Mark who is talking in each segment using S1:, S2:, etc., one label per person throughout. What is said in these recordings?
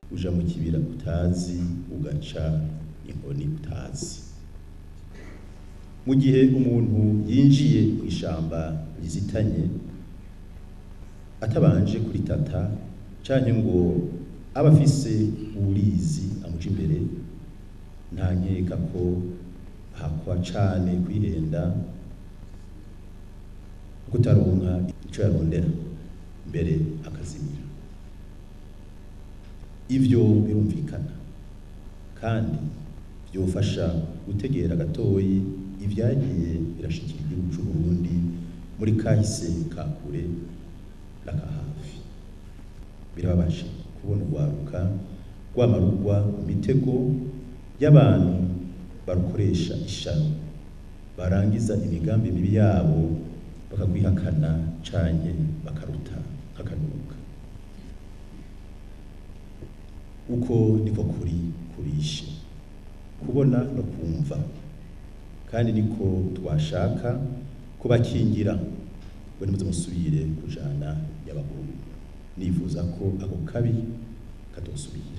S1: uja mu kibira utazi ugaca inkoni utazi mu gihe umuntu yinjiye mu ishamba rizitanye atabanje kuritata canke ngo aba afise uwurizi amuja imbere nta nkeka ko ahakwa cane kwihenda kutaronka ico yarondera mbere akazimira ivyo birumvikana kandi vyofasha gutegera gatoyi ivyagiye birashikira igihugu c'u Burundi muri kahise ka kure n'aka hafi birababaje kubona urwaruka rwamarugwa mu mitego y'abantu barukoresha ishano barangiza imigambi mibi yabo bakagwihakana canke bakaruta nk'akanuka uko niko kuri kubishe kubona no kumva kandi niko twashaka kubakingira ngo nimuze musubire kujana y'abahungu nifuza ko ako kabi katosubira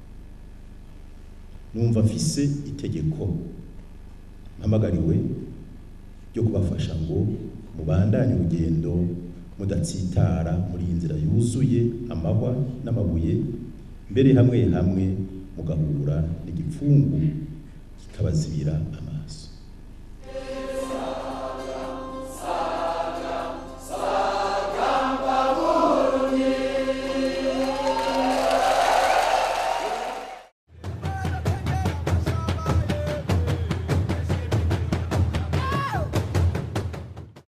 S1: numva mfise itegeko mpamagariwe ryo kubafasha ngo mubandanye urugendo mudatsitara muri iyi nzira yuzuye amahwa n'amabuye mbere hamwe hamwe mugahura n'igipfungu kikabazibira amaso